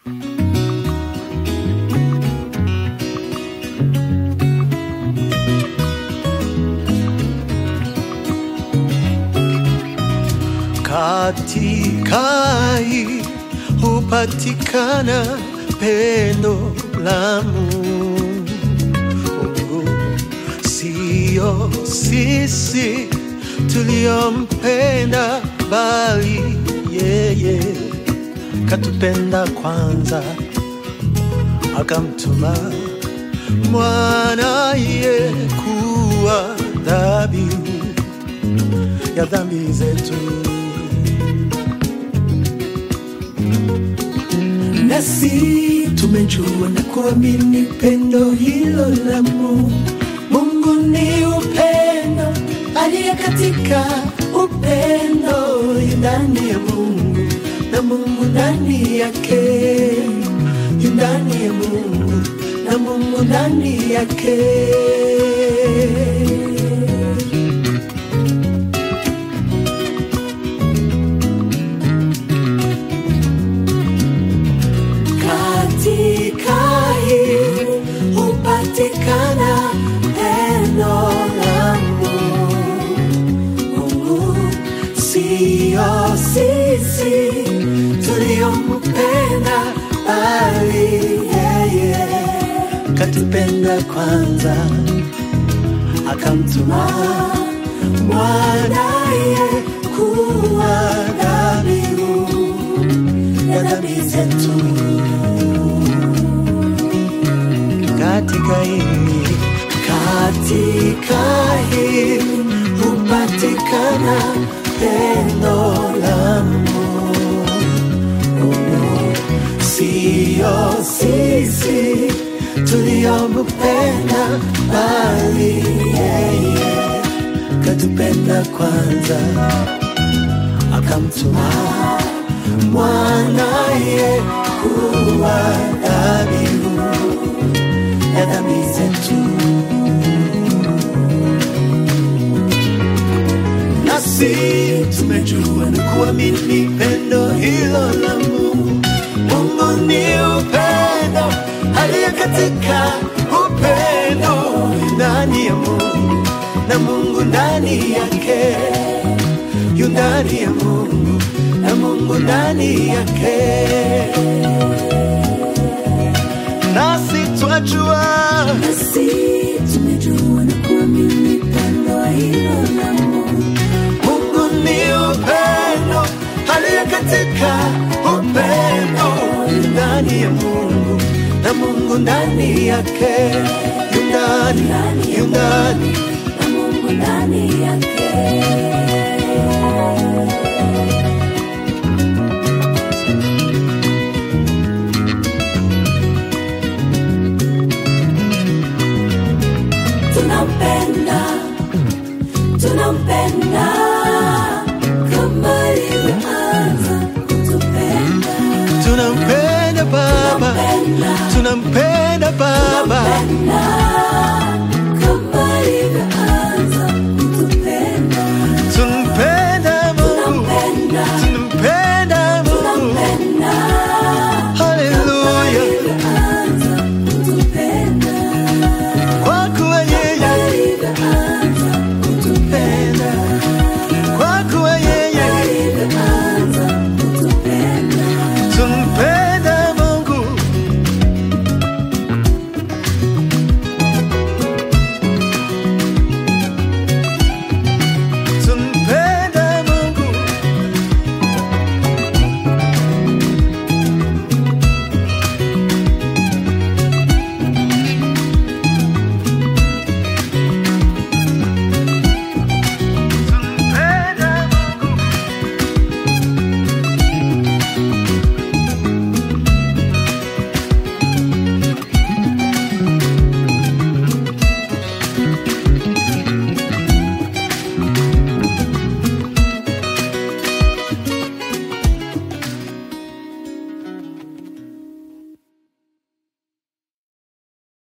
katika hii hupatikana pendo la Mungu, sio sisi tuliompenda, bali yeye katupenda kwanza, akamtuma mwanaye kuwa dhabihu ya dhambi zetu. nasi tumejua na kuamini pendo hilo la Mungu. Mungu ni upendo, aliye katika upendo yu ndani ya Mungu na Mungu ndani yake, yu ndani ya Mungu na Mungu ndani yake. katika hii hupatikana pendo la Mungu, sio sisi tuliompenda, bali yeye katupenda kwanza, akamtuma mwanaye kuwa dhabihu ya dhambi zetu katika hili katika hili hupatikana pendo la Mungu, sio sisi tuliompenda, bali yeye katupenda kwanza, akamtuma mwanaye kuwa dhabihu ya dhambi zetu. Nasi tumejua na kuamini pendo hilo la Mungu. Mungu ni upendo, aliye katika upendo yu ndani ya Mungu na Mungu ndani yake, yu ndani ya Mungu na Mungu ndani yake nasi twajua Nasi tumejua na kuamini pendo hilo la Mungu. Mungu ni upendo, aliye katika upendo yu ndani ya Mungu na Mungu ndani yake, yu ndani, yu ndani na Mungu ndani yake. Tunampenda, tunampenda kama alivyoanza kutupenda. tunampenda Baba, Tunampenda, tunampenda Baba, tunampenda kama alivyoanza